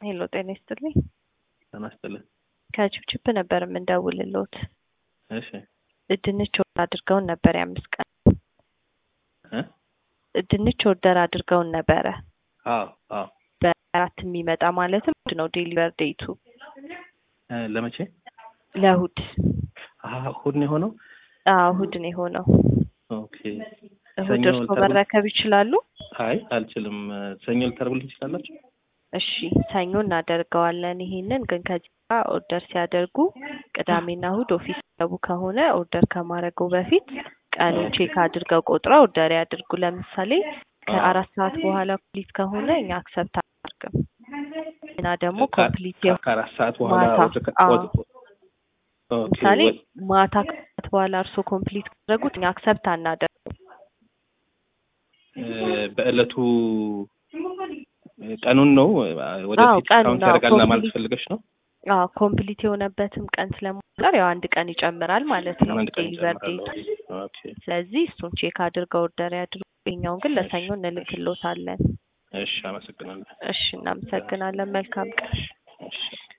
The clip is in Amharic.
ሄሎ ጤና ይስጥልኝ። ጤና ይስጥልኝ። ከችፕችፕ ነበር የምንደውልሎት። እሺ ድንች ኦርደር አድርገውን ነበር የአምስት ቀን እ ድንች ኦርደር አድርገውን ነበረ አዎ አዎ በአራት የሚመጣ ማለትም እሑድ ነው ዴሊቨር ዴቱ እ ለመቼ ለእሑድ አሀ እሑድ ነው የሆነው አዎ እሑድ ነው የሆነው ኦኬ እሑድ ሰኞ እርስዎ ልታደርጉ- መረከብ ይችላሉ አይ አልችልም ሰኞ ልታደርጉልኝ ትችላላችሁ እሺ ሰኞ እናደርገዋለን ይሄንን ግን ከዚህ ጋር ኦርደር ሲያደርጉ ቅዳሜና እሑድ ኦፊስ ገቡ ከሆነ ኦርደር ከማድረገው በፊት ቀኑን ቼክ አድርገው ቆጥረው ኦርደር ያድርጉ ለምሳሌ ከአራት ሰዓት በኋላ ኮምፕሊት ከሆነ እኛ አክሰፕት አናደርግም እና ደግሞ ኮምፕሊት ከ- ከአራት ሰዓት በኋላ ማታ፣ ወደ ከ- አዎ። ወደ- ኦኬ ለምሳሌ ወ- ማታ ከሰዓት በኋላ እርስዎ ኮምፕሊት ካደረጉት እኛ አክሰፕት አናደርግም እ በእለቱ ቀኑን ነው አዎ፣ ወደፊት ቀኑን ካውንት ነው። ያደርጋል ለማለት ኮምፕሊት- ፈልገሽ ነው አዎ ኮምፕሊት የሆነበትም ቀን ስለማይቀር ያው አንድ ቀን ይጨምራል ማለት ነው አንድ ቀን ዴሊቨር ይጨምራል ዴቱ ኦኬ ስለዚህ እሱን ቼክ አድርገው ኦርደር ያድርጉ ይኸኛውን ግን ለሰኞ እንልክሎታለን እሺ አመሰግናለሁ እሺ እናመሰግናለን መልካም ቀን እሺ